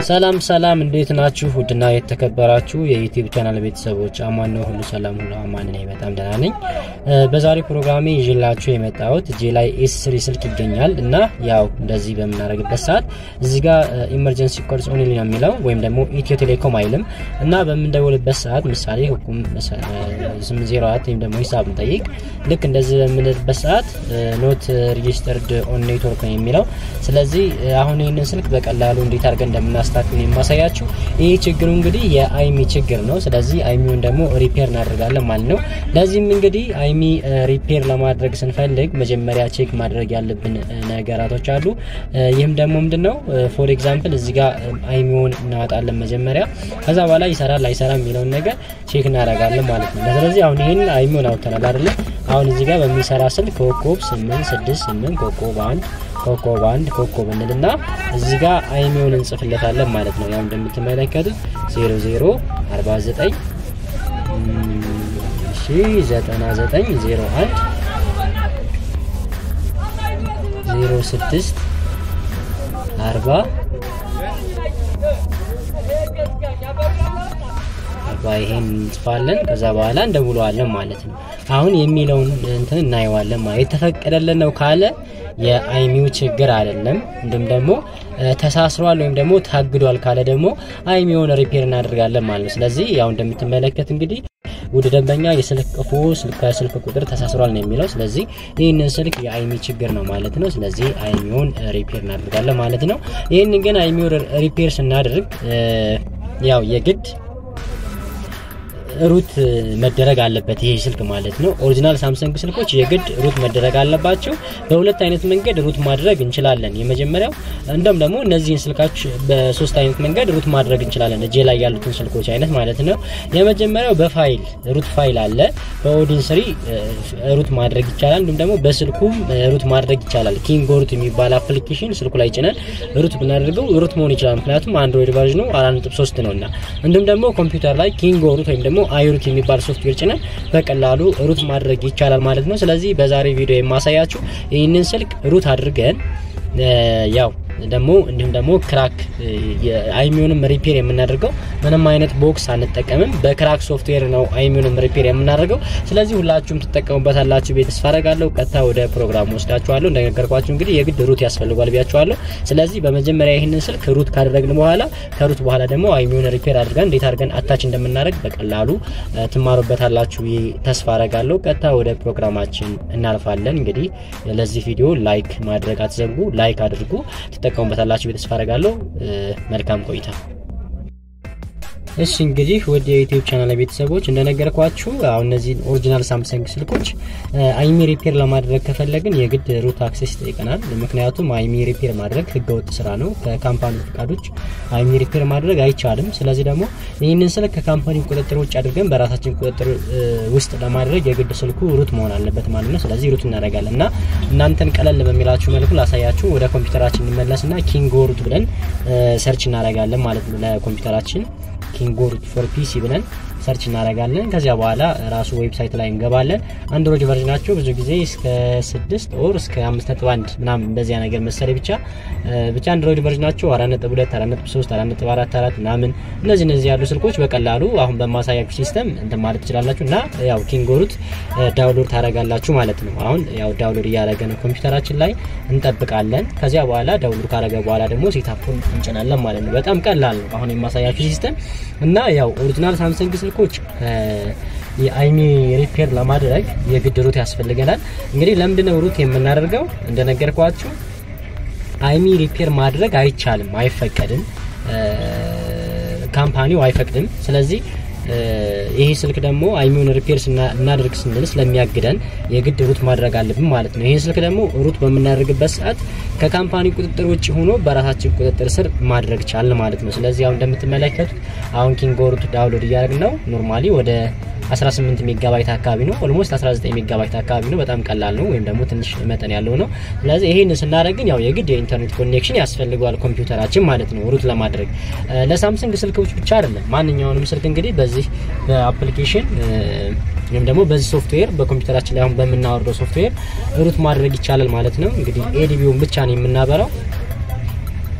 ሰላም ሰላም፣ እንዴት ናችሁ? ውድና የተከበራችሁ የዩቲዩብ ቻናል ቤተሰቦች አማን ነው፣ ሁሉ ሰላም፣ ሁሉ አማን ነኝ። በጣም ደህና ነኝ። በዛሬ ፕሮግራሜ ይዤላችሁ የመጣሁት እጄ ላይ ኤስ ስሪ ስልክ ይገኛል እና ያው እንደዚህ በምናደርግበት ሰዓት እዚህ ጋር ኢመርጀንሲ ኮልስ ኦንሊ ነው የሚለው ወይም ደግሞ ኢትዮ ቴሌኮም አይልም እና በምንደውልበት ሰዓት ምሳሌ ሁኩም 804 ወይም ደግሞ ሂሳብ እንጠይቅ ልክ እንደዚህ በምንልበት ሰዓት ኖት ሬጂስተርድ ኦን ኔትወርክ ነው የሚለው። ስለዚህ አሁን ይህንን ስልክ በቀላሉ እንዴት አድርገን እንደምናስታክል የማሳያችሁ። ይህ ችግሩ እንግዲህ የአይሚ ችግር ነው። ስለዚህ አይሚውን ደግሞ ሪፔር እናደርጋለን ማለት ነው። ለዚህም እንግዲህ አይሚ ሪፔር ለማድረግ ስንፈልግ መጀመሪያ ቼክ ማድረግ ያለብን ነገራቶች አሉ። ይህም ደግሞ ምንድነው ፎር ኤግዛምፕል እዚህ ጋር አይሚውን እናወጣለን መጀመሪያ። ከዛ በኋላ ይሰራል አይሰራም የሚለውን ነገር ቼክ እናደርጋለን ማለት ነው። ስለዚህ አሁን ይህን አይሚውን አውጥተናል አይደለ? አሁን እዚህ ጋር በሚሰራ ስልክ ኮኮብ 868 ኮኮብ አንድ ኮኮብ አንድ ኮኮብ እንልና እዚህ ጋር አይሚውን እንጽፍለታለን ማለት ነው። ያው እንደምትመለከቱት 00 49 እሺ 99 01 06 40 ይሄን እንጽፋለን። ከዛ በኋላ እንደውለዋለን ማለት ነው። አሁን የሚለውን እንትን እናየዋለን ማለት የተፈቀደልን ነው ካለ የአይሚው ችግር አይደለም። እንዲሁም ደግሞ ተሳስሯል ወይም ደግሞ ታግዷል ካለ ደግሞ አይሚውን ሪፔር እናደርጋለን ማለት ነው። ስለዚህ ያው እንደምትመለከት እንግዲህ ውድ ደንበኛ የስልክ ቅፉ ከስልክ ቁጥር ተሳስሯል ነው የሚለው። ስለዚህ ይህንን ስልክ የአይሚ ችግር ነው ማለት ነው። ስለዚህ አይሚውን ሪፔር እናደርጋለን ማለት ነው። ይህንን ግን አይሚውን ሪፔር ስናደርግ ያው የግድ ሩት መደረግ አለበት ይሄ ስልክ ማለት ነው። ኦሪጂናል ሳምሰንግ ስልኮች የግድ ሩት መደረግ አለባቸው። በሁለት አይነት መንገድ ሩት ማድረግ እንችላለን። የመጀመሪያው እንደም ደግሞ እነዚህን ስልካች በሶስት አይነት መንገድ ሩት ማድረግ እንችላለን። እጄ ላይ ያሉትን ስልኮች አይነት ማለት ነው። የመጀመሪያው በፋይል ሩት ፋይል አለ። በኦዲን ስሪ ሩት ማድረግ ይቻላል። እንዲሁም ደግሞ በስልኩም ሩት ማድረግ ይቻላል። ኪንጎ ሩት የሚባል አፕሊኬሽን ስልኩ ላይ ጭነን ሩት ብናደርገው ሩት መሆን ይችላል። ምክንያቱም አንድሮይድ ቨርዥኑ 4.3 ነውና እንዲሁም ደግሞ ኮምፒውተር ላይ ኪንጎ ሩት ወይም ደግሞ አይሩት የሚባል ሶፍትዌር ጭነን በቀላሉ ሩት ማድረግ ይቻላል ማለት ነው። ስለዚህ በዛሬ ቪዲዮ የማሳያችሁ ይህንን ስልክ ሩት አድርገን ያው ደግሞ እንዲሁም ደግሞ ክራክ አይሚውንም ሪፔር የምናደርገው ምንም አይነት ቦክስ አንጠቀምም። በክራክ ሶፍትዌር ነው አይሚውንም ሪፔር የምናደርገው። ስለዚህ ሁላችሁም ትጠቀሙበታላችሁ ቤት ተስፋ አደርጋለሁ። ቀጥታ ወደ ፕሮግራሙ ወስዳችኋለሁ። እንደነገርኳችሁ እንግዲህ የግድ ሩት ያስፈልጓል ብያችኋለሁ። ስለዚህ በመጀመሪያ ይህንን ስልክ ሩት ካደረግን በኋላ ከሩት በኋላ ደግሞ አይሚውን ሪፔር አድርገን እንዴት አድርገን አታች እንደምናደርግ በቀላሉ ትማሩበታላችሁ ተስፋ አደርጋለሁ። ቀጥታ ወደ ፕሮግራማችን እናልፋለን። እንግዲህ ለዚህ ቪዲዮ ላይክ ማድረግ አትዘንጉ። ላይክ አድርጉ ትጠቀሙበታላችሁ ቤተስፋ አደርጋለሁ። መልካም ቆይታ። እሺ እንግዲህ ወደ የዩቲዩብ ቻናል ቤተሰቦች እንደነገርኳችሁ አሁን እነዚህ ኦሪጂናል ሳምሰንግ ስልኮች አይሚ ሪፔር ለማድረግ ከፈለግን የግድ ሩት አክሴስ ይጠይቀናል። ምክንያቱም አይሚ ሪፔር ማድረግ ህገወጥ ስራ ነው። ከካምፓኒ ፈቃዶች አይሚ ሪፔር ማድረግ አይቻልም። ስለዚህ ደግሞ ይህንን ስልክ ከካምፓኒ ቁጥጥር ውጭ አድርገን በራሳችን ቁጥጥር ውስጥ ለማድረግ የግድ ስልኩ ሩት መሆን አለበት ማለት ነው። ስለዚህ ሩት እናደርጋለን እና እናንተን ቀለል በሚላችሁ መልኩ ላሳያችሁ። ወደ ኮምፒውተራችን እንመለስና ኪንጎ ሩት ብለን ሰርች እናደርጋለን ማለት ነው ለኮምፒውተራችን ኪንጎ ሩት ፎር ፒሲ ብለን ሰርች እናደርጋለን። ከዚያ በኋላ ራሱ ዌብሳይት ላይ እንገባለን። አንድሮይድ ቨርዥናቸው ብዙ ጊዜ እስከ ስድስት ኦር እስከ አምስት ነጥብ አንድ ምናምን እንደዚያ ነገር መሰለኝ ብቻ ብቻ አንድሮይድ ቨርዥናቸው አራት ነጥብ ሁለት አራት ነጥብ ሶስት አራት ነጥብ አራት አራት ምናምን እነዚህ እነዚህ ያሉ ስልኮች በቀላሉ አሁን በማሳያችሁ ሲስተም እንትን ማለት ትችላላችሁ እና ያው ኪንጎ ሩት ዳውንሎድ ታደርጋላችሁ ማለት ነው። አሁን ያው ዳውንሎድ እያደረገ ነው ኮምፒውተራችን ላይ እንጠብቃለን። ከዚያ በኋላ ዳውንሎድ ካደረገ በኋላ ደግሞ ሴታፑን እንጭናለን ማለት ነው። በጣም ቀላል ነው አሁን የማሳያችሁ ሲስተም እና ያው ኦሪጂናል ሳምሰንግ ስልኮች የአይሚ ሪፔር ለማድረግ የግድ ሩት ያስፈልገናል። እንግዲህ ለምንድነው ሩት የምናደርገው? እንደነገርኳችሁ አይሚ ሪፔር ማድረግ አይቻልም፣ አይፈቀድም፣ ካምፓኒው አይፈቅድም። ስለዚህ ይሄ ስልክ ደግሞ አይሚውን ሪፔር እናደርግ ስንል ስለሚያግደን የግድ ሩት ማድረግ አለብን ማለት ነው። ይህን ስልክ ደግሞ ሩት በምናደርግበት ሰዓት ከካምፓኒ ቁጥጥር ውጭ ሆኖ በራሳችን ቁጥጥር ስር ማድረግ ቻልን ማለት ነው። ስለዚህ አሁን እንደምትመለከቱት አሁን ኪንጎ ሩት ዳውንሎድ እያደረግን ነው። ኖርማሊ ወደ 18 ሜጋባይት አካባቢ ነው። ኦልሞስት 19 ሜጋባይት አካባቢ ነው። በጣም ቀላል ነው፣ ወይም ደግሞ ትንሽ መጠን ያለው ነው። ስለዚህ ይሄን ስናደርግ ግን ያው የግድ የኢንተርኔት ኮኔክሽን ያስፈልገዋል ኮምፒውተራችን ማለት ነው ሩት ለማድረግ ለሳምሰንግ ስልኮች ብቻ አይደለም። ማንኛውንም ስልክ እንግዲህ በዚህ በአፕሊኬሽን ወይም ደግሞ በዚህ ሶፍትዌር በኮምፒውተራችን ላይ አሁን በምናወርደው ሶፍትዌር ሩት ማድረግ ይቻላል ማለት ነው። እንግዲህ ኤዲቢውን ብቻ ነው የምናበራው።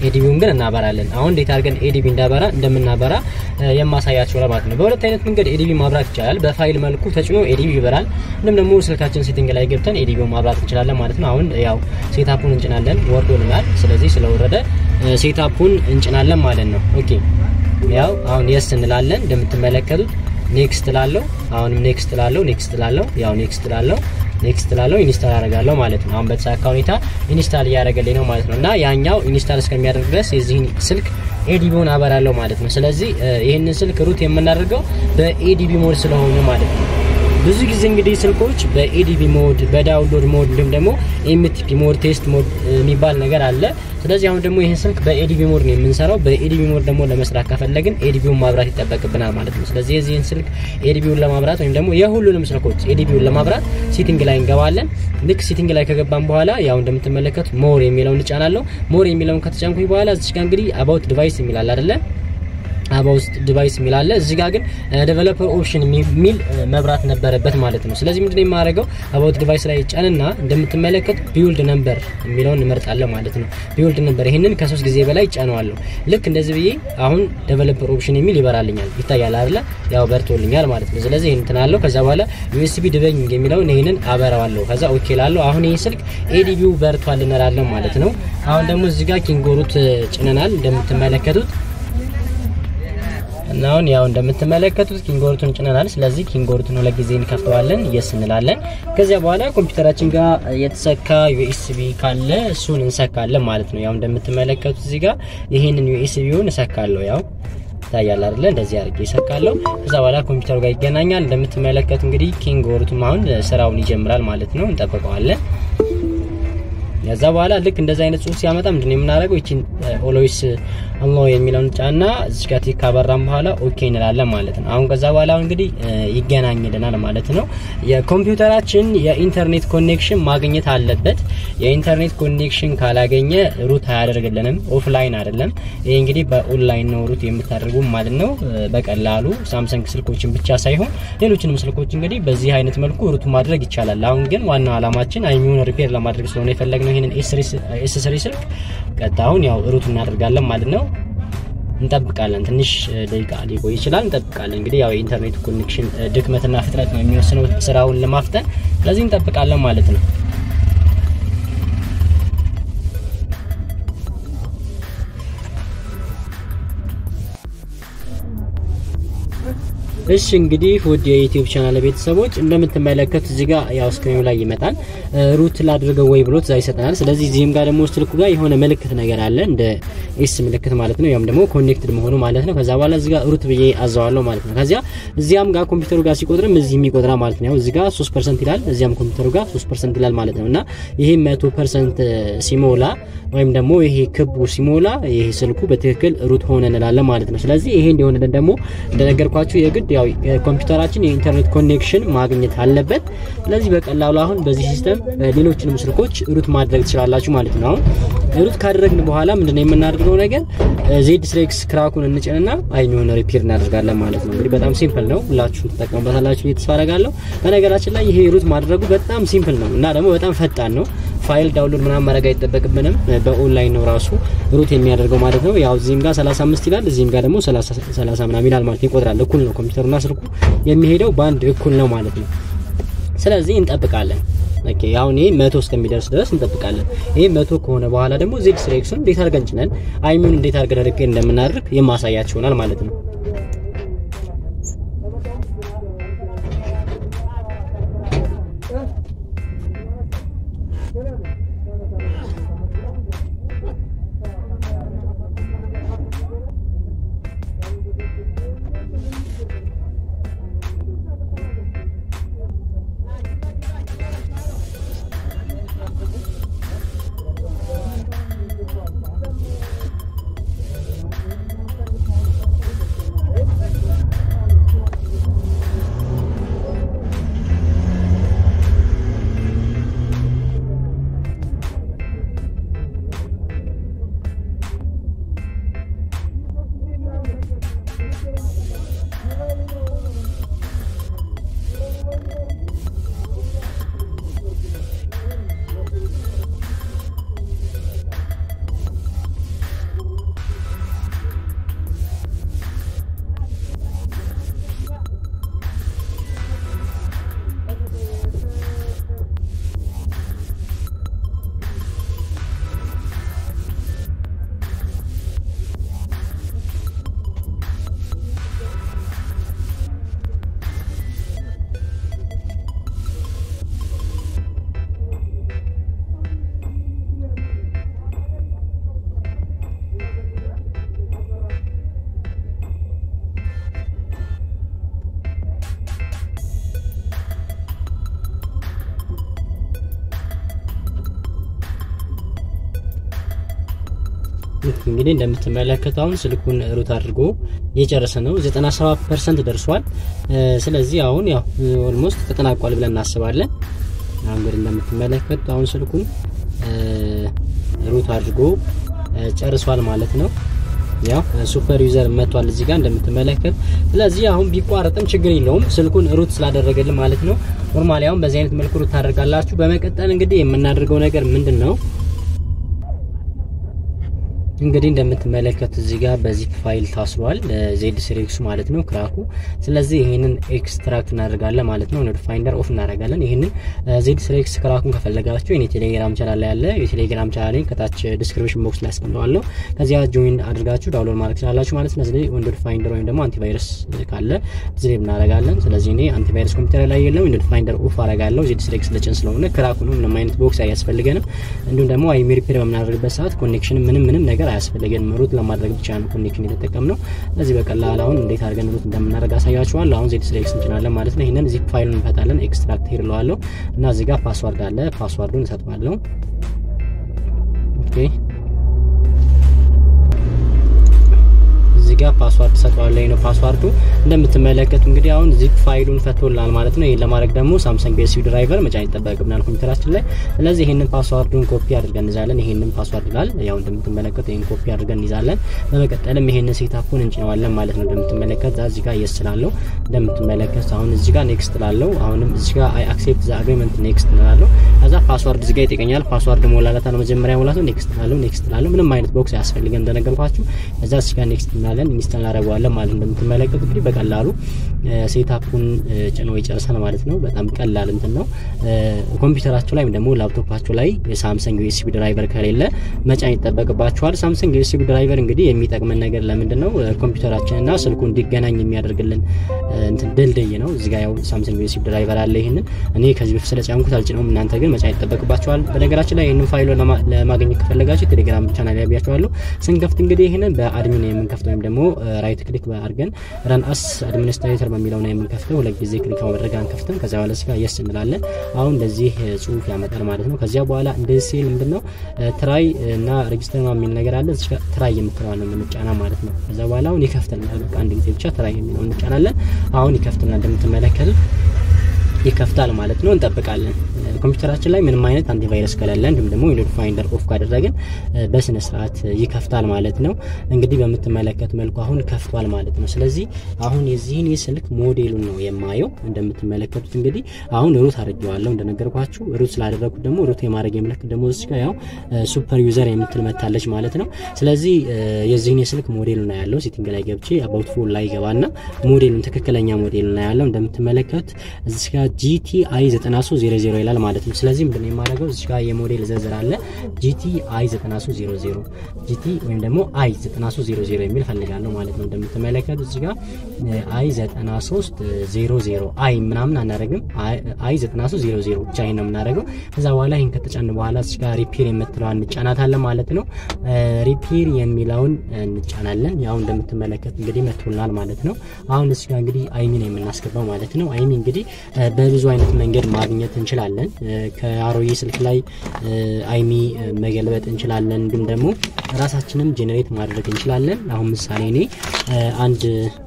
ኤዲቢውን ግን እናበራለን። አሁን እንዴት አድርገን ኤዲቢ እንዳበራ እንደምናበራ የማሳያችሁ ማለት ነው። በሁለት አይነት መንገድ ኤዲቢ ማብራት ይቻላል። በፋይል መልኩ ተጭኖ ኤዲቢ ይበራል። እንዲሁም ደግሞ ስልካችን ሴቲንግ ላይ ገብተን ኤዲቢውን ማብራት እንችላለን ማለት ነው። አሁን ያው ሴታፑን እንጭናለን፣ ወርዶልናል። ስለዚህ ስለወረደ ሴታፑን እንጭናለን ማለት ነው። ኦኬ ያው አሁን የስ እንላለን እንደምትመለከቱት ኔክስት ላለው አሁንም ኔክስት ላለው ኔክስት ላለው ያው ኔክስት ላለው ኔክስት ላለው ኢንስታል አደርጋለሁ ማለት ነው። አሁን በተሳካ ሁኔታ ኢንስታል እያደረገልኝ ነው ማለት ነው። እና ያኛው ኢንስታል እስከሚያደርግ ድረስ የዚህን ስልክ ኤዲቢውን አበራለሁ ማለት ነው። ስለዚህ ይህንን ስልክ ሩት የምናደርገው በኤዲቢ ሞድ ስለሆነ ማለት ነው። ብዙ ጊዜ እንግዲህ ስልኮች በኤዲቢ ሞድ፣ በዳውንሎድ ሞድ እንዲሁም ደግሞ ኤምቲፒ ሞድ፣ ቴስት ሞድ የሚባል ነገር አለ። ስለዚህ አሁን ደግሞ ይህን ስልክ በኤዲቢ ሞድ ነው የምንሰራው። በኤዲቢ ሞድ ደግሞ ለመስራት ከፈለግን ኤዲቢውን ማብራት ይጠበቅብናል ማለት ነው። ስለዚህ የዚህን ስልክ ኤዲቢውን ለማብራት ወይም ደግሞ የሁሉንም ስልኮች ኤዲቢውን ለማብራት ሲቲንግ ላይ እንገባለን። ልክ ሲቲንግ ላይ ከገባን በኋላ ያው እንደምትመለከቱ ሞር የሚለውን እንጫናለሁ። ሞር የሚለውን ከተጫንኩኝ በኋላ እዚች ጋር እንግዲህ አባውት ዲቫይስ የሚላል አይደለ አባ ውስጥ ዲቫይስ የሚል አለ። እዚህ ጋር ግን ዴቨሎፐር ኦፕሽን የሚል መብራት ነበረበት ማለት ነው። ስለዚህ ምንድነው የማደርገው አባውት ዲቫይስ ላይ ጫንና እንደምትመለከቱ ቢውልድ ነምበር የሚለውን እንመርጣለን ማለት ነው። ቢውልድ ነምበር ይህንን ከሶስት ጊዜ በላይ ጫነዋለሁ። ልክ እንደዚህ ብዬ አሁን ዴቨሎፐር ኦፕሽን የሚል ይበራልኛል። ይታያል አይደለ? ያው በርቶልኛል ማለት ነው። ስለዚህ ይህን ትናለሁ። ከዛ በኋላ ዩኤስቢ ዲበይንግ የሚለውን ይህንን አበራዋለሁ። ከዛ ኦኬ ላለሁ። አሁን ይህ ስልክ ኤዲቢው በርቷል እንላለን ማለት ነው። አሁን ደግሞ እዚህ ጋር ኪንጎሩት ጭነናል እንደምትመለከቱት እና አሁን ያው እንደምትመለከቱት ኪንጎሩቱን ጭነናል። ስለዚህ ኪንጎሩቱን ሁለት ጊዜ እንከፍተዋለን፣ የስ እንላለን። ከዚያ በኋላ ኮምፒውተራችን ጋር የተሰካ ዩኤስቢ ካለ እሱን እንሰካለን ማለት ነው። ያው እንደምትመለከቱት እዚህ ጋር ይሄንን ዩኤስቢውን እሰካለሁ። ያው ይታያል አይደለ? እንደዚህ አድርጌ ይሰካለሁ። ከዛ በኋላ ኮምፒውተሩ ጋር ይገናኛል። እንደምትመለከቱ እንግዲህ ኪንጎሩቱም አሁን ስራውን ይጀምራል ማለት ነው። እንጠብቀዋለን። ከዛ በኋላ ልክ እንደዚህ አይነት ጽሁፍ ሲያመጣ ምንድነው የምናደርገው? ይቺን ኦሎይስ አሎ የሚለውን ጫና እዚህ ጋር ቲክ ካበራን በኋላ ኦኬ እንላለን ማለት ነው። አሁን ከዛ በኋላ እንግዲህ ይገናኝልናል ማለት ነው። የኮምፒውተራችን የኢንተርኔት ኮኔክሽን ማግኘት አለበት። የኢንተርኔት ኮኔክሽን ካላገኘ ሩት አያደርግልንም። ኦፍላይን አይደለም። ይሄ እንግዲህ በኦንላይን ነው ሩት የምታደርጉ ማለት ነው። በቀላሉ ሳምሰንግ ስልኮችን ብቻ ሳይሆን ሌሎችንም ስልኮች እንግዲህ በዚህ አይነት መልኩ ሩት ማድረግ ይቻላል። አሁን ግን ዋናው አላማችን አይሚውን ሪፔር ለማድረግ ስለሆነ የፈለግነው ይሄንን ኤስ ስሪ ስልክ ቀጣሁን ያው ሩት እናደርጋለን ማለት ነው። እንጠብቃለን። ትንሽ ደቂቃ ሊቆይ ይችላል። እንጠብቃለን። እንግዲህ ያው የኢንተርኔት ኮኔክሽን ድክመትና ፍጥነት ነው የሚወስነው ስራውን ለማፍጠን። ስለዚህ እንጠብቃለን ማለት ነው። እሺ እንግዲህ ውድ የዩቲዩብ ቻናል ቤተሰቦች እንደምትመለከቱት እዚህ ጋር ያው ስክሪኑ ላይ ይመጣል። ሩት ላድርገው ወይ ብሎ ትእዛዝ ይሰጠናል። ስለዚህ እዚህም ጋር ደግሞ ስልኩ ጋር የሆነ ምልክት ነገር አለ እንደ ኤስ ምልክት ማለት ነው። ያም ደግሞ ኮኔክትድ መሆኑ ማለት ነው። ከዛ በኋላ እዚህ ጋር ሩት ብዬ አዘዋለሁ ማለት ነው። ከዚያ እዚያም ጋር ኮምፒውተሩ ጋር ሲቆጥርም እዚህም ይቆጥራል ማለት ነው። ያው እዚህ ጋር 3% ይላል፣ እዚያም ኮምፒውተሩ ጋር 3% ይላል ማለት ነው። እና ይሄ 100% ሲሞላ ወይም ደግሞ ይሄ ክቡ ሲሞላ ይሄ ስልኩ በትክክል ሩት ሆነ እንላለን ማለት ነው። ስለዚህ ይሄ እንዲሆንልን ደግሞ እንደነገርኳችሁ የግድ ያው ኮምፒውተራችን የኢንተርኔት ኮኔክሽን ማግኘት አለበት። ስለዚህ በቀላሉ አሁን በዚህ ሲስተም ሌሎችንም ስልኮች ሩት ማድረግ ትችላላችሁ ማለት ነው። አሁን ሩት ካደረግን በኋላ ምንድነው የምናደርገው ነገር ዜድ ስሬክስ ክራኩን እንጭንና አይኒውን ሪፔር እናደርጋለን ማለት ነው። እንግዲህ በጣም ሲምፕል ነው። ሁላችሁም ትጠቀሙበታላችሁ ተስፋ አደርጋለሁ። በነገራችን ላይ ይሄ ሩት ማድረጉ በጣም ሲምፕል ነው እና ደግሞ በጣም ፈጣን ነው። ፋይል ዳውንሎድ ምናምን ማድረግ አይጠበቅብንም። በኦንላይን ነው ራሱ ሩት የሚያደርገው ማለት ነው። ያው እዚህም ጋር 35 ይላል፣ እዚህም ጋር ደግሞ 30 ምናምን ይላል ማለት ይቆጥራል። እኩል ነው ኮምፒውተሩና ስልኩ የሚሄደው በአንድ እኩል ነው ማለት ነው። ስለዚህ እንጠብቃለን። ኦኬ አሁን ይሄ መቶ እስከሚደርስ ድረስ እንጠብቃለን። ይሄ መቶ ከሆነ በኋላ ደግሞ ዜድ ስሬክሱን እንዴት አድርገን ጭነን አይሚውን እንዴት አድርገን ሪፔር እንደምናደርግ የማሳያችሁ ይሆናል ማለት ነው። እንግዲህ እንደምትመለከቱ አሁን ስልኩን ሩት አድርጎ እየጨረሰ ነው። 97 ፐርሰንት ደርሷል። ስለዚህ አሁን ያው ኦልሞስት ተጠናቋል ብለን እናስባለን። አሁን እንግዲህ እንደምትመለከቱት አሁን ስልኩን ሩት አድርጎ ጨርሷል ማለት ነው። ያው ሱፐር ዩዘር መጥቷል እዚህ ጋር እንደምትመለከት። ስለዚህ አሁን ቢቋረጥም ችግር የለውም ስልኩን ሩት ስላደረገልን ማለት ነው። ኖርማሊ አሁን በዚህ አይነት መልኩ ሩት ታደርጋላችሁ። በመቀጠል እንግዲህ የምናደርገው ነገር ምንድን ነው? እንግዲህ እንደምትመለከቱት እዚህ ጋር በዚህ ፋይል ታስሯል ዜድ ስሬክሱ ማለት ነው ክራኩ። ስለዚህ ይህንን ኤክስትራክት እናደርጋለን ማለት ነው። ኖድ ፋይንደር ኦፍ እናደርጋለን። ይህንን ዜድ ስሬክስ ክራኩን ከፈለጋችሁ የኔ ቴሌግራም ቻናል ላይ ያለ የቴሌግራም ቻናል ከታች ዲስክሪፕሽን ቦክስ ላይ አስቀምጠዋለሁ። ከዚያ ጆይን አድርጋችሁ ዳውንሎድ ማድረግ ትችላላችሁ ማለት ነው። ስለዚህ ኖድ ፋይንደር ወይም ደግሞ አንቲቫይረስ ካለ ዜድ እናደርጋለን። ስለዚህ እኔ አንቲቫይረስ ኮምፒውተር ላይ የለም ኖድ ፋይንደር ኦፍ አደርጋለሁ። ዜድ ስሬክስ ለጭን ስለሆነ ክራኩ ነው። ምንም አይነት ቦክስ አያስፈልገንም። እንዲሁም ደግሞ አይሚ ሪፔር በምናደርግበት ሰዓት ኮኔክሽን ምንም ምንም ነገር አያስፈልገን ሩት ለማድረግ ብቻ ነው ኮኔክሽን የተጠቀምነው። ስለዚህ በቀላል አሁን እንዴት አድርገን ሩት እንደምናደርግ አሳያችኋለሁ። አሁን ዜድ ስሌክስ እንችላለን ማለት ነው። ይህንን ዚፕ ፋይሉን እንፈታለን። ኤክስትራክት ሄድ ለዋለሁ እና እዚህ ጋር ፓስዋርድ አለ። ፓስዋርዱን እሰጠዋለሁ። ኦኬ እዚህ ጋር ፓስዋርድ ሰጠዋለሁ ነው ፓስዋርዱ። እንደምትመለከቱ እንግዲህ አሁን ዚፕ ፋይሉን ፈቶልናል ማለት ነው። ይሄን ለማድረግ ደግሞ ሳምሰንግ ዩኤስቢ ድራይቨር መጫን ይጠበቅብናል ኮምፒውተራችን ላይ። ስለዚህ ይሄንን ፓስዋርዱን ኮፒ አድርገን እንይዛለን። ይሄንን ፓስዋርድ ይላል። ያው እንደምትመለከቱ ይሄን ኮፒ አድርገን እንይዛለን። በመቀጠልም ይሄንን ሴታፑን እንጭነዋለን ማለት ነው። እንደምትመለከት እዚህ ጋር የስ ስላለው እንደምትመለከት አሁን እዚህ ጋር ኔክስት ላለው አሁንም እዚህ ጋር አይ አክሴፕት ዘ አግሪመንት ኔክስት እንላለው። ከዛ ፓስዋርድ እዚህ ጋር ይጠይቀኛል። ፓስዋርድ ሞላላታ ነው መጀመሪያ ሞላቱ። ኔክስት ላለው ኔክስት ላለው ምንም አይነት ቦክስ አያስፈልገን እንደነገርኳችሁ። ከዛ እዚህ ጋር ኔክስት እንላለን ኢንስታል እናደርገዋለን ማለት ነው። እንደምትመለከቱ እንግዲህ በቀላሉ ሴታፑን ጭኖ ይጨርሳል ማለት ነው። በጣም ቀላል እንትን ነው። ኮምፒውተራችሁ ላይ ወይም ደግሞ ላፕቶፓችሁ ላይ የሳምሰንግ ዩኤስቢ ድራይቨር ከሌለ መጫን ይጠበቅባችኋል። ሳምሰንግ ዩኤስቢ ድራይቨር እንግዲህ የሚጠቅመን ነገር ለምንድን ነው? ኮምፒውተራችንና ስልኩ እንዲገናኝ የሚያደርግልን እንትን ድልድይ ነው። እዚህ ጋር ያው ሳምሰንግ ዩኤስቢ ድራይቨር አለ። ይህንን እኔ ከዚህ በፊት ስለጫንኩት አልጭነውም። እናንተ ግን መጫን ይጠበቅባችኋል። በነገራችን ላይ ይህንን ፋይሎ ለማግኘት ከፈለጋችሁ ቴሌግራም ቻናል ላይ ያቢያችኋለሁ። ስንከፍት እንግዲህ ይህንን በአድሚን የምንከፍተው ወይም ደግሞ ራይት ክሊክ አድርገን ረን አስ አድሚኒስትሬተር በሚለው ነው የምንከፍተው። ሁለት ጊዜ ክሊክ በማድረግ አንከፍትም። ከዚያ በኋላ ስጋ የስ እንላለን። አሁን እንደዚህ ጽሁፍ ያመጣል ማለት ነው። ከዚያ በኋላ እንደዚህ ሲል ምንድነው ትራይ እና ሬጅስተር የሚል ነገር አለ። እዚህ ትራይ የምትለዋ ነው የምንጫና ማለት ነው። ከዚያ በኋላ አሁን ይከፍትልናል። በቃ አንድ ጊዜ ብቻ ትራይ የሚለው እንጫናለን። አሁን ይከፍትልናል። እንደምትመለከቱት ይከፍታል ማለት ነው። እንጠብቃለን። ኮምፒውተራችን ላይ ምንም አይነት አንቲቫይረስ ከሌለ እንዲሁም ደግሞ ዊንዶው ፋይንደር ኦፍ ካደረግን በስነ ስርዓት ይከፍታል ማለት ነው። እንግዲህ በምትመለከት መልኩ አሁን ከፍቷል ማለት ነው። ስለዚህ አሁን የዚህን የስልክ ሞዴሉን ነው የማየው። እንደምትመለከቱት እንግዲህ አሁን ሩት አድርጌዋለሁ እንደነገርኳችሁ። ሩት ስላደረኩት ደግሞ ሩት የማድረግ የምልክት ደግሞ እዚህ ጋር ያው ሱፐር ዩዘር የምትል መታለች ማለት ነው። ስለዚህ የዚህን የስልክ ሞዴሉን ነው ያለው። ሴቲንግ ላይ ገብቼ አባውት ፎን ላይ ገባና ሞዴሉን ትክክለኛ ሞዴሉን ነው ያለው። እንደምትመለከቱት እዚህ ጋር ጂቲአይ 9300 ይላል ማለት ነው። ስለዚህ ምንድነው የማደርገው እዚህ ጋር የሞዴል ዝርዝር አለ ጂቲአይ 9300 ጂቲ ወይም ደግሞ አይ 9300 የሚል ፈልጋለሁ ማለት ነው። እንደምትመለከቱት እዚህ ጋር አይ 9300 አይ ምናምን አናደርግም። አይ 9300 ብቻ ይሄን ነው የምናደርገው። ከዛ በኋላ ይሄን ከተጫን በኋላ እዚህ ጋር ሪፔር የምትለዋን እንጫናታለን ማለት ነው። ሪፔር የሚለውን እንጫናለን። ያው እንደምትመለከት እንግዲህ መጥቶልናል ማለት ነው። አሁን እዚህ ጋር እንግዲህ አይሚ ነው የምናስገባው ማለት ነው። አይሚ እንግዲህ በብዙ አይነት መንገድ ማግኘት እንችላለን። ከአሮጌ ስልክ ላይ አይሚ መገልበጥ እንችላለን። እንዲሁም ደግሞ ራሳችንም ጄኔሬት ማድረግ እንችላለን። አሁን ምሳሌ እኔ አንድ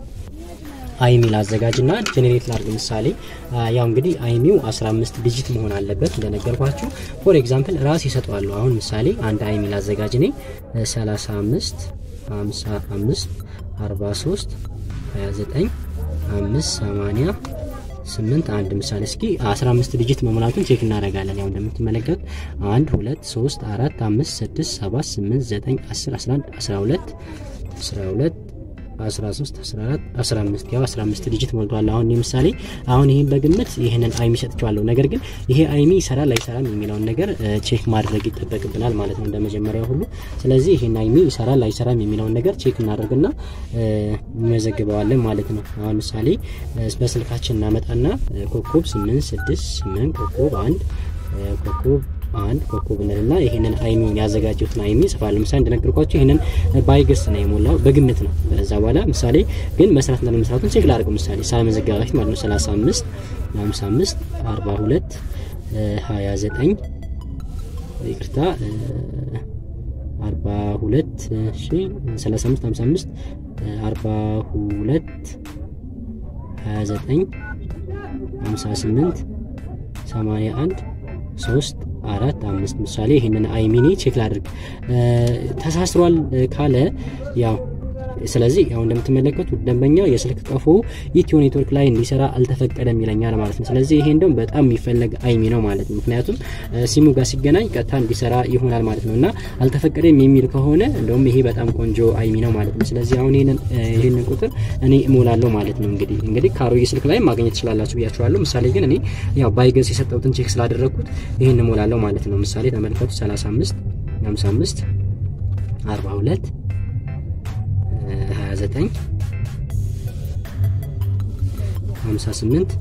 አይሚል አዘጋጅና ጄኔሬት ላድርግ። ምሳሌ ያው እንግዲህ አይሚው 15 ዲጂት መሆን አለበት እንደነገርኳችሁ። ፎር ኤግዛምፕል ራስ ይሰጠዋለሁ። አሁን ምሳሌ አንድ አይሚል አዘጋጅ ነኝ 35 55 43 29 5 80 ስምንት አንድ ምሳሌ እስኪ 15 ዲጂት መሙላቱን ቼክ እናደርጋለን። ያው እንደምትመለከቱት 1 2 3 4 5 6 7 8 9 10 11 12 12 13 14 15 ያው 15 ዲጂት ሞልቷል። አሁን ለምሳሌ አሁን ይሄን በግምት ይሄንን አይሚ ሰጥቼዋለሁ። ነገር ግን ይሄ አይሚ ይሰራል አይሰራም የሚለውን ነገር ቼክ ማድረግ ይጠበቅብናል ማለት ነው እንደመጀመሪያው ሁሉ። ስለዚህ ይሄን አይሚ ይሰራል አይሰራም የሚለውን ነገር ቼክ እናደርግና እንመዘግበዋለን ማለት ነው። አሁን ምሳሌ በስልካችን እናመጣና ኮኮብ 8 6 8 ኮኮብ 1 ኮኮብ አንድ ኮኮብ እንልና ይሄንን አይሚውን ያዘጋጀሁትን አይሚ ጽፋለሁ። ምሳሌ እንደነገርኳችሁ ይሄንን ባይገስ ነው የሞላው በግምት ነው። ከዛ በኋላ ምሳሌ ግን መስራት እና ለመስራቱን ቼክ ላድርገው። ምሳሌ ሳልመዘገብ በፊት ማለት ነው 35 55 42 29 ይቅርታ 42 እሺ 35 55 42 29 58 81 3 አራት አምስት ምሳሌ ይህንን አይሚኒ ቼክ ላድርግ ተሳስሯል ካለ ያው ስለዚህ ያው እንደምትመለከቱ ደንበኛው የስልክ ቀፎ ኢትዮ ኔትወርክ ላይ እንዲሰራ አልተፈቀደም ይለኛል ማለት ነው። ስለዚህ ይሄ እንደውም በጣም የሚፈለግ አይሚ ነው ማለት ነው። ምክንያቱም ሲሙ ጋር ሲገናኝ ቀጥታ እንዲሰራ ይሆናል ማለት ነው እና አልተፈቀደም የሚል ከሆነ እንደውም ይሄ በጣም ቆንጆ አይሚ ነው ማለት ነው። ስለዚህ አሁን ይሄንን ይሄንን ቁጥር እኔ እሞላለሁ ማለት ነው። እንግዲህ እንግዲህ ካሮጌ ስልክ ላይ ማግኘት ትችላላችሁ ብያችኋለሁ። ምሳሌ ግን እኔ ያው ባይገዝ የሰጠሁትን ቼክ ስላደረግኩት ይሄን እሞላለሁ ማለት ነው። ምሳሌ ተመልከቱ 35 55 42 29 58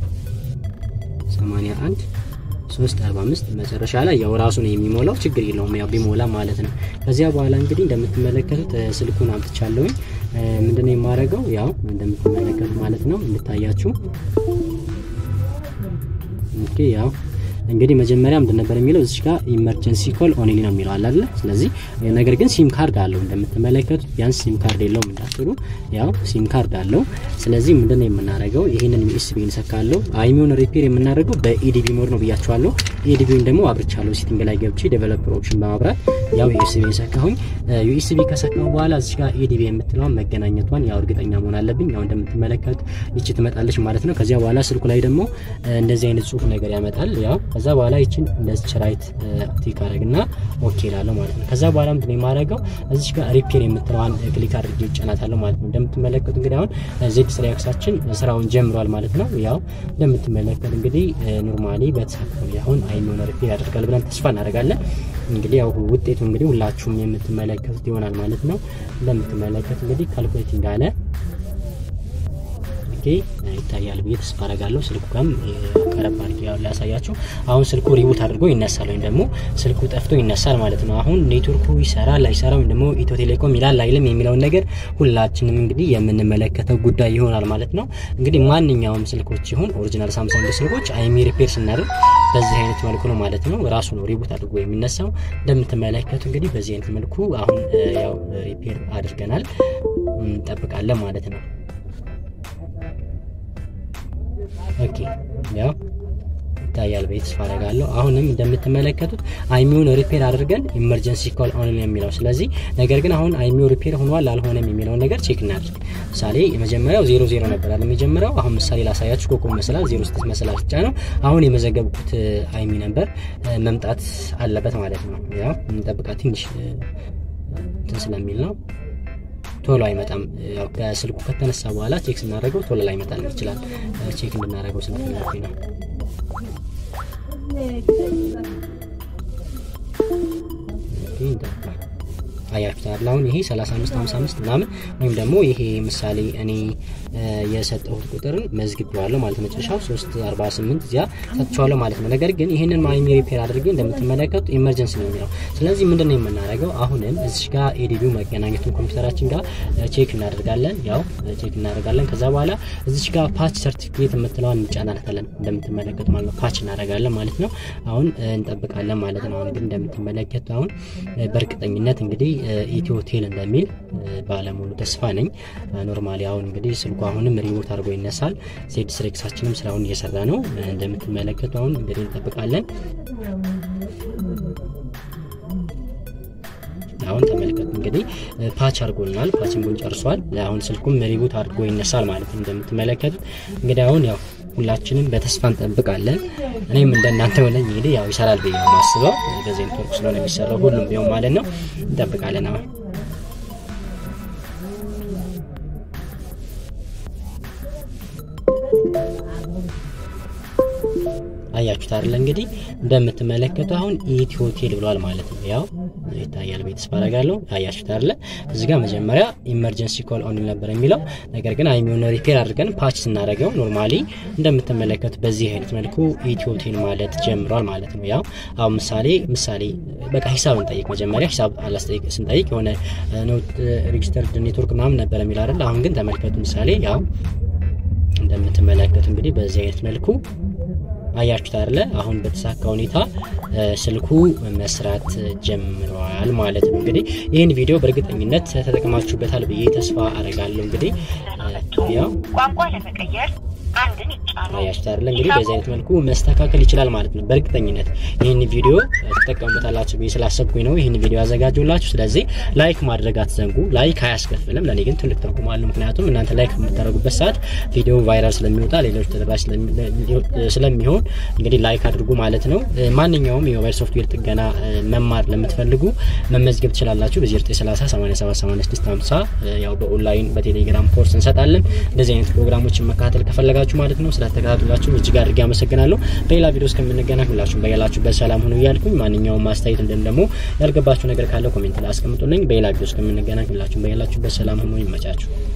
81 345 መጨረሻ ላይ ያው ራሱ ነው የሚሞላው። ችግር የለውም ያው ቢሞላ ማለት ነው። ከዚያ በኋላ እንግዲህ እንደምትመለከቱት ስልኩን አምጥቻለሁኝ። ምንድነው የማደርገው? ያው እንደምትመለከቱት ማለት ነው እንድታያችሁ። ኦኬ ያው እንግዲህ መጀመሪያ ምንድን ነበር የሚለው እዚህ ጋር ኢመርጀንሲ ኮል ኦንሊ ነው የሚለው አለ አይደል? ስለዚህ ነገር ግን ሲም ካርድ አለው እንደምትመለከቱት፣ ቢያንስ ሲም ካርድ የለውም እንዳትሉ፣ ያው ሲም ካርድ አለው። ስለዚህ ምንድን ነው የምናደርገው? ይህንን ዩኤስቢ እንሰካለው። አይሚውን ሪፔር የምናደርገው በኢዲቢ ሞድ ነው ብያቸዋለሁ። ኢዲቢውን ደግሞ አብርቻለሁ። ሴቲንግ ላይ ገብቼ ዴቨሎፐር ኦፕሽን በማብራት ያው ዩኤስቢ ሰካሁኝ። ዩኤስቢ ከሰካው በኋላ እዚህ ጋር ኢዲቢ የምትለዋን መገናኘቷን ያው እርግጠኛ መሆን አለብኝ። ያው እንደምትመለከቱት ይቺ ትመጣለች ማለት ነው። ከዚያ በኋላ ስልኩ ላይ ደግሞ እንደዚህ አይነት ጽሁፍ ነገር ያመጣል ያው ከዛ በኋላ ይችን እንደዚህ ራይት ቲክ አደረግና ኦኬ እላለሁ ማለት ነው። ከዛ በኋላ ምንድን ነው የማደርገው እዚች ጋር ሪፔር የምትለዋን ክሊክ አድርጌ እጫናታለሁ ማለት ነው። እንደምትመለከቱ እንግዲህ አሁን ዜድ ስሪያክሳችን ስራውን ጀምሯል ማለት ነው። ያው እንደምትመለከቱ እንግዲህ ኖርማሊ በተሳካ አሁን አይሚውን ሪፔር ያደርጋል ብለን ተስፋ እናደርጋለን። እንግዲህ ያው ውጤቱ እንግዲህ ሁላችሁም የምትመለከቱት ይሆናል ማለት ነው። እንደምትመለከቱ እንግዲህ ካልኩሌቲንግ አለ ይታያል ብዬ ተስፋ አደርጋለሁ። ስልኩ ጋርም ቀረብ አድርጌ ሊያሳያችሁ። አሁን ስልኩ ሪቡት አድርጎ ይነሳል ወይም ደግሞ ስልኩ ጠፍቶ ይነሳል ማለት ነው። አሁን ኔትወርኩ ይሰራል አይሰራ ወይም ደግሞ ኢትዮ ቴሌኮም ይላል አይልም የሚለውን ነገር ሁላችንም እንግዲህ የምንመለከተው ጉዳይ ይሆናል ማለት ነው። እንግዲህ ማንኛውም ስልኮች ይሁን ኦሪጂናል ሳምሰንግ ስልኮች አይሚ ሪፔር ስናደርግ በዚህ አይነት መልኩ ነው ማለት ነው። ራሱ ነው ሪቡት አድርጎ የሚነሳው። እንደምትመለከቱ እንግዲህ በዚህ አይነት መልኩ አሁን ያው ሪፔር አድርገናል እንጠብቃለን ማለት ነው። ኦኬ ያው ይታያል ብዬ ተስፋ አደርጋለሁ። አሁንም እንደምትመለከቱት አይሚውን ሪፔር አድርገን ኢመርጀንሲ ኮል ኦን የሚለው ስለዚህ፣ ነገር ግን አሁን አይሚው ሪፔር ሆኗል አልሆነም የሚለውን ነገር ቼክ እናድርግ። ምሳሌ የመጀመሪያው ዜሮ ዜሮ ነበር አለ የሚጀምረው። አሁን ምሳሌ ላሳያችሁ። ኮኮብ መሰላል ዜሮ ስድስት መሰላል ብቻ ነው። አሁን የመዘገብኩት አይሚ ነበር መምጣት አለበት ማለት ነው። ያው እንጠብቃት ትንሽ እንትን ስለሚል ነው ቶሎ አይመጣም። ያው ከስልኩ ከተነሳ በኋላ ቼክ ስናደርገው ቶሎ ላይ ይመጣል ይችላል። ቼክ እንድናደርገው ስለፈለኩኝ ነው። አያችሁታል። አሁን ይሄ 35 55 ምናምን ወይም ደግሞ ይሄ ምሳሌ እኔ የሰጠሁት ቁጥርን መዝግቤዋለሁ ማለት መጨረሻው 348 እዚያ ሰጥቼዋለሁ ማለት ነው። ነገር ግን ይህንን ማይሚ ሪፔር አድርጌ እንደምትመለከቱት ኢመርጀንሲ ነው የሚለው። ስለዚህ ምንድን ነው የምናደርገው? አሁንም እዚሽ ጋር ኤዲቢው መገናኘቱን ኮምፒውተራችን ጋር ቼክ እናደርጋለን። ያው ቼክ እናደርጋለን። ከዛ በኋላ እዚሽ ጋር ፓች ሰርቲፊኬት የምትለዋን እንጫናታለን እንደምትመለከቱ ማለት ነው። ፓች እናደርጋለን ማለት ነው። አሁን እንጠብቃለን ማለት ነው። አሁን ግን እንደምትመለከቱ አሁን በእርግጠኝነት እንግዲህ ኢትዮ ቴል እንደሚል ባለሙሉ ተስፋ ነኝ። ኖርማሊ አሁን እንግዲህ ስልኩ አሁንም ሪሞት አድርጎ ይነሳል። ዜድ ስሬክሳችንም ስራውን እየሰራ ነው እንደምትመለከቱ። አሁን እንግዲህ እንጠብቃለን። አሁን ተመልከቱ እንግዲህ ፓች አድርጎልናል። ፓችንጉን ጨርሷል። አሁን ስልኩም ሪቡት አድርጎ ይነሳል ማለት ነው እንደምትመለከቱት። እንግዲህ አሁን ያው ሁላችንም በተስፋ እንጠብቃለን። እኔም እንደናንተ ሆነኝ እንግዲህ ያው ይሰራል ብዬ ነው የማስበው። በዚህ ኔትወርክ ስለሆነ የሚሰራው ሁሉም ቢሆን ማለት ነው። እንጠብቃለን አሁን አያችሁት አይደል? እንግዲህ እንደምትመለከቱ አሁን ኢትዮ ቴል ብሏል ማለት ነው። ያው ይታያል ቤት ተስፋ አደርጋለሁ። አያችሁት አይደል? እዚህ ጋር መጀመሪያ ኢመርጀንሲ ኮል ኦን ነበር የሚለው ነገር ግን አይሚውን ሪፔር አድርገን ፓች ስናደርገው ኖርማሊ እንደምትመለከቱ በዚህ አይነት መልኩ ኢትዮ ቴል ማለት ጀምሯል ማለት ነው። ያው አሁን ምሳሌ ምሳሌ በቃ ሂሳብ እንጠይቅ መጀመሪያ ሂሳብ አላስጠይቅ ስንጠይቅ የሆነ ኖት ሬጂስተርድ ኔትወርክ ምናምን ነበር የሚል አይደል? አሁን ግን ተመልከቱ ምሳሌ ያው እንደምትመለከቱ እንግዲህ በዚህ አይነት መልኩ አያችሁት አይደለ? አሁን በተሳካ ሁኔታ ስልኩ መስራት ጀምረዋል ማለት ነው። እንግዲህ ይህን ቪዲዮ በእርግጠኝነት ተጠቅማችሁበታል ብዬ ተስፋ አረጋለሁ። እንግዲህ ያው ቋንቋ ለመቀየር አንድን ይጫኑ። አያችሁት አይደለ? እንግዲህ በዚህ አይነት መልኩ መስተካከል ይችላል ማለት ነው። በእርግጠኝነት ይህን ቪዲዮ ትጠቀሙበታላችሁ ብዬ ስላሰብኩኝ ነው ይህን ቪዲዮ ያዘጋጀሁላችሁ። ስለዚህ ላይክ ማድረግ አትዘንጉ። ላይክ አያስከፍልም፣ ለእኔ ግን ትልቅ ትርጉም አለው። ምክንያቱም እናንተ ላይክ በምታደርጉበት ሰዓት ቪዲዮ ቫይራል ስለሚወጣ ሌሎች ተደራሽ ስለሚሆን እንግዲህ ላይክ አድርጉ ማለት ነው። ማንኛውም የሞባይል ሶፍትዌር ጥገና መማር ለምትፈልጉ መመዝገብ ትችላላችሁ። በ0930 878650 ያው በኦንላይን በቴሌግራም ኮርስ እንሰጣለን። እንደዚህ አይነት ፕሮግራሞችን መከታተል ከፈለጋችሁ ማለት ነው። ስለተከታተላችሁ እጅግ አድርጌ አመሰግናለሁ። በሌላ ቪዲዮ እስከምንገናኝ ሁላችሁም በያላችሁበት ሰላም ሁኑ እያልኩኝ ማንኛውም ማስተያየት እንዲሁም ደግሞ ያልገባችሁ ነገር ካለ ኮሜንት ላይ አስቀምጡልኝ። በሌላ ቪዲዮ እስከምንገናኝ ሁላችሁም በያላችሁበት ሰላም ሁኑ። ይመቻችሁ።